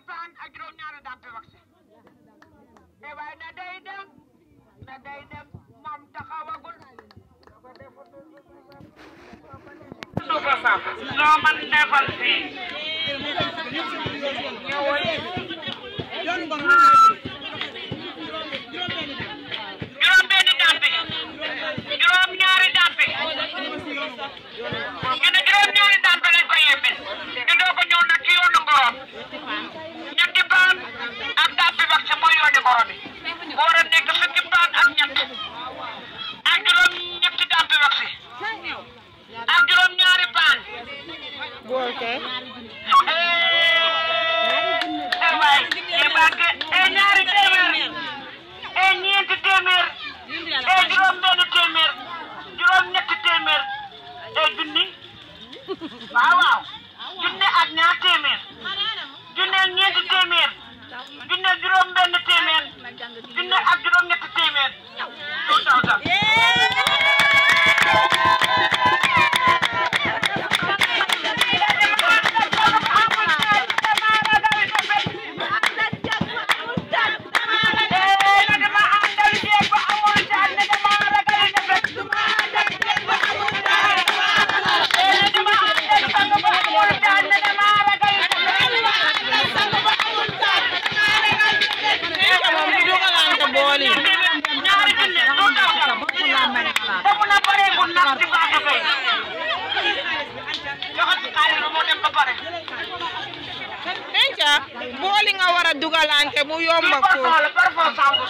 paan ak juróom ñaari dampe wax e waaye na day dem na day dem moom taxawagul suufa saaf loo man defal fii ñëwal juróom benni dampe juróom ñaari dampe ñu ne juróom ñaari dampe lañ ko yebbil ñu doo ko ñëw nag ci yoonu ngorom ñetti paan ak dampe wax ci mooy yooni ngoro bi bu war a nekk fukki paan ak ñett ak juróom ñetti dampe wax ci ak juróom ñaari paan bool kay eh waay eh bàgge eh ñaari téeméer eh ñeenti téeméer eh juróom benn téeméer juróom ñetti téeméer eh junni waaw waaw junne ak ñaar téeméer junne ak ñeenti téeméer junne ak juróom benn téeméer junne ak juróom ñetti téeméer two thousand moom di dugalante bool yi ñaari junne two thousand foofu na pareegul nag ci Fatou Gueye joxal ci xaalis ba moo dem ba pare denca bool yi nga war a dugalante mu yomba par ko fond la par fond sangu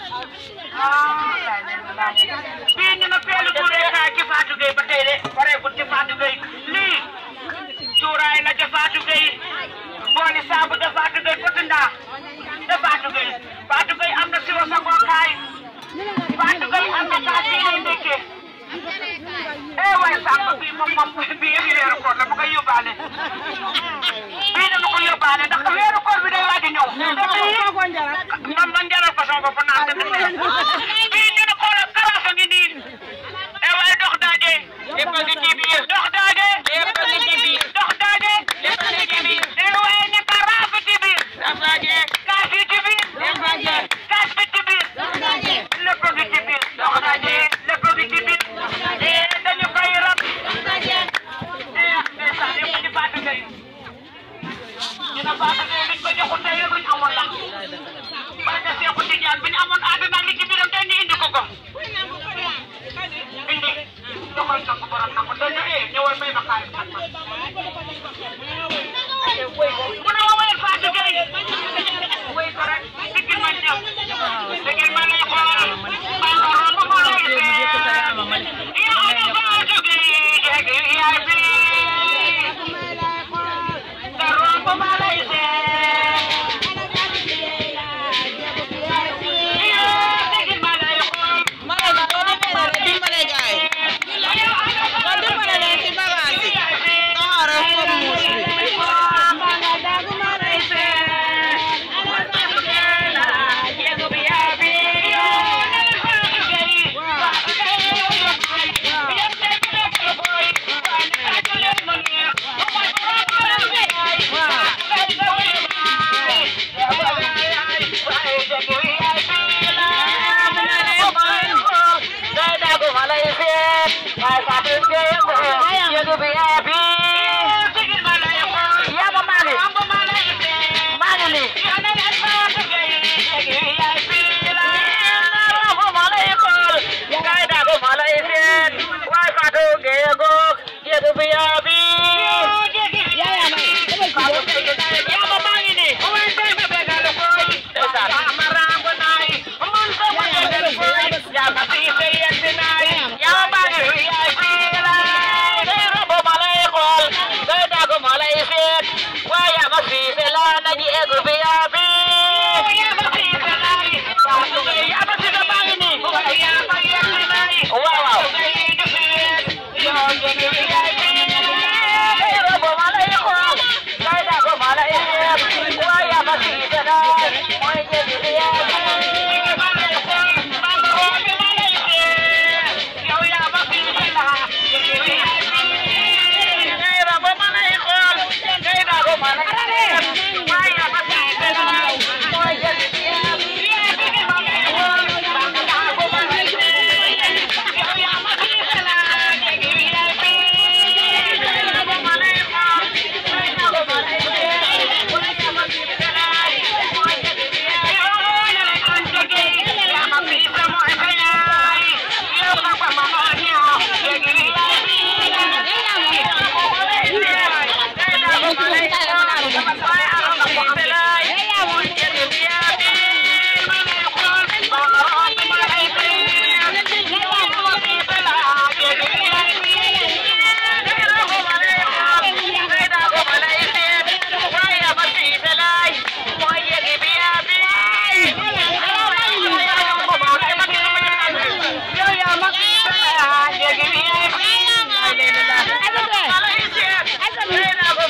bii ñu ne peelu tuureekaay ci Fatou Gueye ba tey de pareegul ci Fatou Gueye lii cuuraay la ca Fatou Gueye booli saabu de Fatou Gueye potindaa de Fatou Gueye Fatou Gueye am na siwo sangookaay Fatou Gueye am na kaas yi ngay ndekkee eh waay sàmm bii moom moom bii yëpp weeru koor la ma koy yóbbaale bii dama ko yóbbaale ndax weeru koor bi day waaj a ñëw te bii man man jaral ko sama bopp naan te dëgg bii ñu ne xoolal karaaf a ngi nii eh waay dox daaje lépp a ngi ci biir dox daaje lépp a ngi ci biir dox daaje lépp a ngi ci biir eh waay ne karaaf ci biir daaje kaas yi ci biir daaje kaas bi ci biir lépp a ngi ci biir dox daaje lépp a ngi ci biir eh dañu koy rab eh ndeysaan yëpp di Fatou Gueye ñu ne Fatou Gueye liñ ko joxul tey yëpp luñ amoon la parce que Seexu Tijaan bi ñu amoon àdduna li ci biiram tey ñu indi ko ko indi joxal nangu borom nangu dañu eh ñëwal may ma xaalis ak ma mu ne ma wayal Fatou Gueye way ko rek diggil ma ñëw diggil ma lay xool maa ko romb ma lay seet yow de Fatou Gueye jege yaay bi nga romb ma lay seet yow diggil ma lay xool mara bi doo dimbale dimbale gaay doo dimbale leen ci bagage yi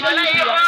Wala iyo